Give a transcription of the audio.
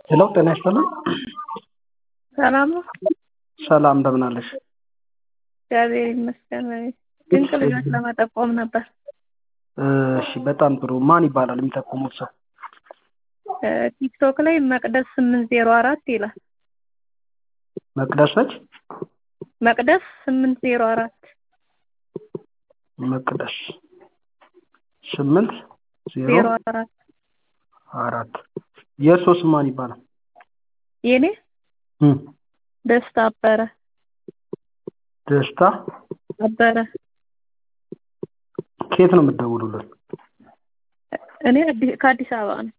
ሄሎ ጤና ይስጥልን። ሰላም ነው? ሰላም እንደምን አለሽ? እግዚአብሔር ይመስገን። ድንቅ ልጆች ለመጠቆም ነበር። እሺ በጣም ጥሩ። ማን ይባላል የሚጠቁሙት ሰው? ቲክቶክ ላይ መቅደስ ስምንት ዜሮ አራት ይላል። መቅደስ ነች? መቅደስ ስምንት ዜሮ አራት መቅደስ ስምንት ዜሮ ዜሮ አራት አራት የእርሶ ስም ማን ይባላል? የኔ እም፣ ደስታ አበረ ደስታ አበረ። ከየት ነው የምትደውሉልን? እኔ አዲ- ከአዲስ አበባ ነው።